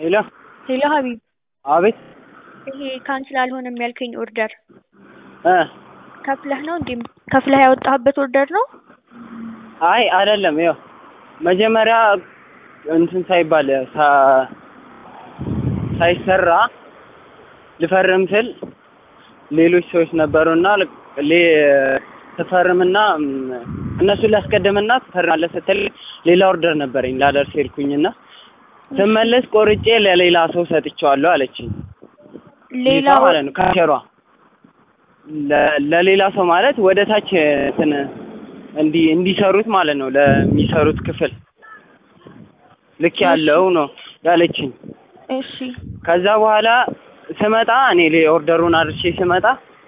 ሄሎ ሄሎ ሀቢብ አቤት ይሄ ካንስል አልሆነም ያልከኝ ኦርደር እ ከፍለህ ነው እንዴ? ከፍለህ ያወጣህበት ኦርደር ነው? አይ አይደለም። ይኸው መጀመሪያ እንትን ሳይባል ሳ- ሳይሰራ ልፈርም ስል ሌሎች ሰዎች ነበሩና ሌ- ትፈርምና ም፣ እነሱን ላስቀድምና ትፈርማለህ ስትል ሌላ ኦርደር ነበረኝ ላደርስ ሄድኩኝና ስመለስ ቆርጬ ለሌላ ሰው ሰጥቼዋለሁ አለችኝ። ሌላ ልጅቷ ማለት ነው ካሸሯ ለ- ለሌላ ሰው ማለት ወደ ታች እንትን እንዲ እንዲሰሩት ማለት ነው ለሚሰሩት ክፍል ልክ ያለው ነው ያለችኝ። እሺ ከዛ በኋላ ስመጣ እኔ ሌ- ኦርደሩን አድርሼ ስመጣ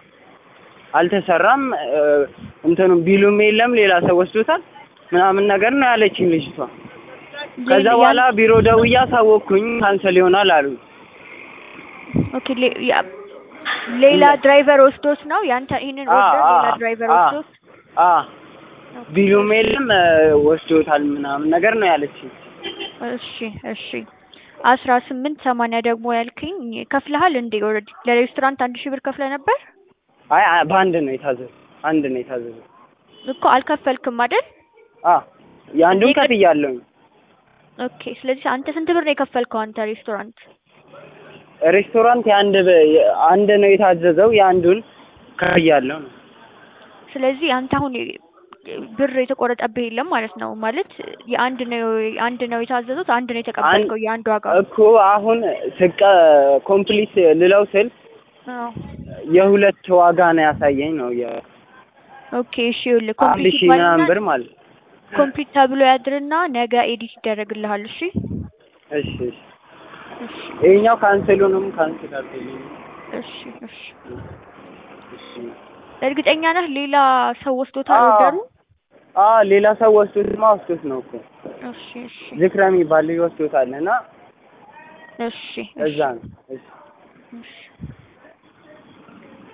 አልተሰራም እ፣ እንትኑ ቢሉም የለም ሌላ ሰው ወስዶታል ምናምን ነገር ነው ያለችኝ ልጅቷ። ከዛ ሌላ- በኋላ ቢሮ ደውዬ አሳወቅኩኝ ካንሰል ይሆናል አሉኝ። ኦኬ ሌ- ያ- ሌላ ድራይቨር ወስዶት ነው ያንተ ይሄንን አ- ኦርደር ሌላ አ- ድራይቨር አ- ወስዶት አ ቢሉም የለም እ፣ ወስዶታል ምናምን ነገር ነው ያለችኝ። እሺ እሺ አስራ ስምንት ሰማንያ ደግሞ ያልከኝ ከፍለሃል እንዴ? ኦልሬዲ ለሬስቶራንት አንድ ሺህ ብር ከፍለ ነበር አይ አይ፣ በአንድ ነው የታዘዘው አንድ ነው የታዘዘው። እኮ አልከፈልክም አይደል? አ የአንዱን እንዴ፣ ግን- ከፍያለሁኝ። ኦኬ ስለዚህ አንተ ስንት ብር ነው የከፈልከው አንተ ሬስቶራንት? ሬስቶራንት የአንድ በ- የ- አንድ ነው የታዘዘው የአንዱን ከፍያለሁ ነው። ስለዚህ አንተ አሁን ብር የተቆረጠብህ የለም ማለት ነው። ማለት የአንድ ነው አንድ ነው የታዘዙት አንድ ነው የተቀበልከው የአንድ ዋጋ እኮ አሁን ስቀ ኮምፕሊት ልለው ስል አዎ። የሁለት ዋጋ ነው ያሳየኝ ነው የ ኦኬ እሺ ይኸውልህ አንድ ኮምፕሊት ሺህ ምናምን ይባልና ብር ማለት ነው። ኮምፕሊት ተብሎ ያድርና ነገ ኤዲት ይደረግልሃል። እሺ እሺ እሺ እሺ ይሄኛው ካንስሉንም ካንስል አድርገልኝ። እሺ እሺ እሺ እርግጠኛ ነህ ሌላ ሰው ወስዶታል አዎ። ኦርደሩ? አ ሌላ ሰው ወስዶትማ ወስዶት ነው እኮ እሺ እሺ ዝክረ የሚባል ልጅ ወስዶታል እና እሺ እዛ ነው። እሺ እሺ